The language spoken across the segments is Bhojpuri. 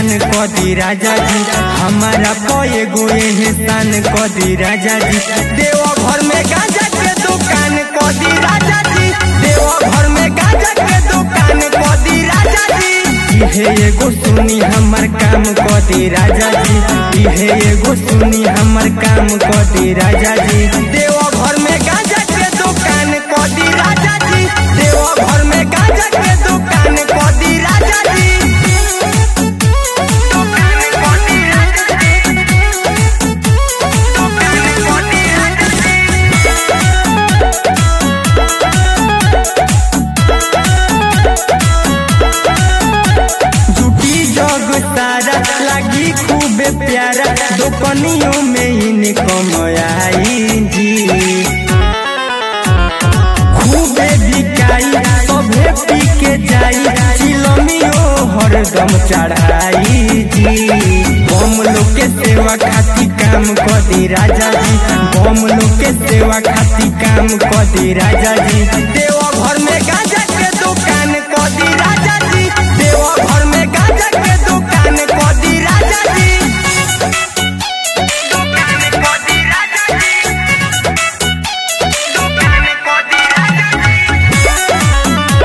एहसान कदी राजा जी हमारा पे गो एहसान कदी राजा जी देव घर में गांजा के दुकान कदी राजा जी देव घर में गांजा के दुकान कदी राजा जी इहे एगो सुनी हमर काम कदी राजा जी इहे एगो सुनी हमर काम कदी राजा जी देव घर में गांजा के दुकान कदी राजा जी देव घर में गांजा के दुकान कदी राजा जी दुकान कदी राजा जी दुकान कदी राजा जी जुटी जग सारा लगी खूबे प्यारा दोकनियों में इनकम आई जी खूबे बिकाई सभे पी के जाई चिलमियो हरदम चढ़ाई जी बम लोग के सेवा खाती काम कदी राजा जी बम लोग के सेवा खाती काम कदी राजा जी देवा घर में गांजा के दुकान कदी राजा जी देवा घर में गांजा के दुकान कदी राजा जी दुकान कदी राजा जी दुकान कदी राजा जी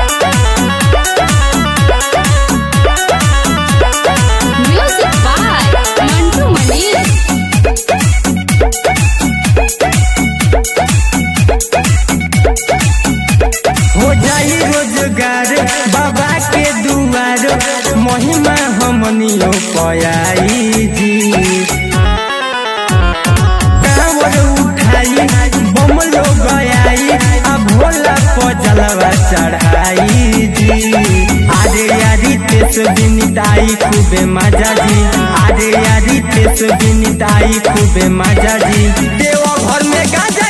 Music by Mantu Mani. हो जाई रोजगार बाबा के दुआर महिमा हमनियो पयाई जी कांवर उठाई बम लो गयाई आ भोला पजलवा चढ़ाई जी आरे यारी तेस बिनिताई खूबे मजा जी आरे यारी तेस बिनिताई खूबे मजा जी देव घर में गाजा